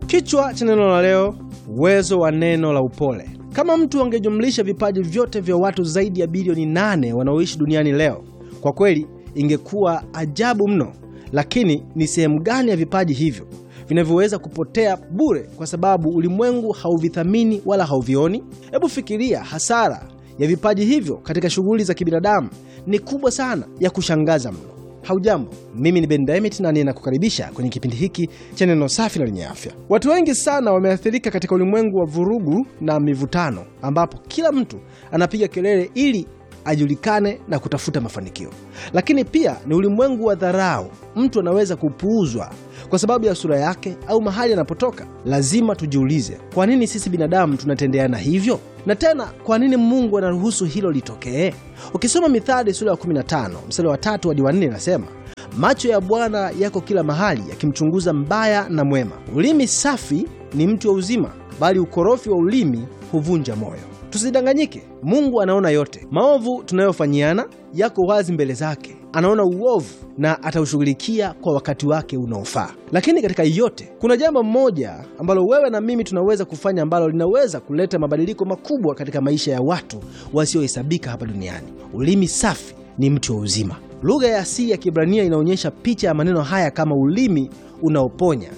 Kichwa cha neno la leo, uwezo wa neno la upole. Kama mtu angejumlisha vipaji vyote vya watu zaidi ya bilioni nane wanaoishi duniani leo, kwa kweli ingekuwa ajabu mno. Lakini ni sehemu gani ya vipaji hivyo vinavyoweza kupotea bure kwa sababu ulimwengu hauvithamini wala hauvioni? Hebu fikiria, hasara ya vipaji hivyo katika shughuli za kibinadamu ni kubwa sana, ya kushangaza mno. Haujambo, mimi ni Ben Diamond na ninakukaribisha kwenye kipindi hiki cha neno safi na lenye afya. Watu wengi sana wameathirika katika ulimwengu wa vurugu na mivutano, ambapo kila mtu anapiga kelele ili ajulikane na kutafuta mafanikio. Lakini pia ni ulimwengu wa dharau. Mtu anaweza kupuuzwa kwa sababu ya sura yake au mahali anapotoka. Lazima tujiulize, kwa nini sisi binadamu tunatendeana hivyo? Na tena kwa nini Mungu anaruhusu hilo litokee? Ukisoma Mithali sura ya 15 mstari wa tatu hadi wa nne inasema macho ya Bwana yako kila mahali, yakimchunguza mbaya na mwema. Ulimi safi ni mti wa uzima, bali ukorofi wa ulimi huvunja moyo. Tusidanganyike, Mungu anaona yote. Maovu tunayofanyiana yako wazi mbele zake. Anaona uovu na ataushughulikia kwa wakati wake unaofaa. Lakini katika yote kuna jambo moja ambalo wewe na mimi tunaweza kufanya ambalo linaweza kuleta mabadiliko makubwa katika maisha ya watu wasiohesabika hapa duniani. Ulimi safi ni mti wa uzima. Lugha ya asili ya Kiebrania inaonyesha picha ya maneno haya kama ulimi unaoponya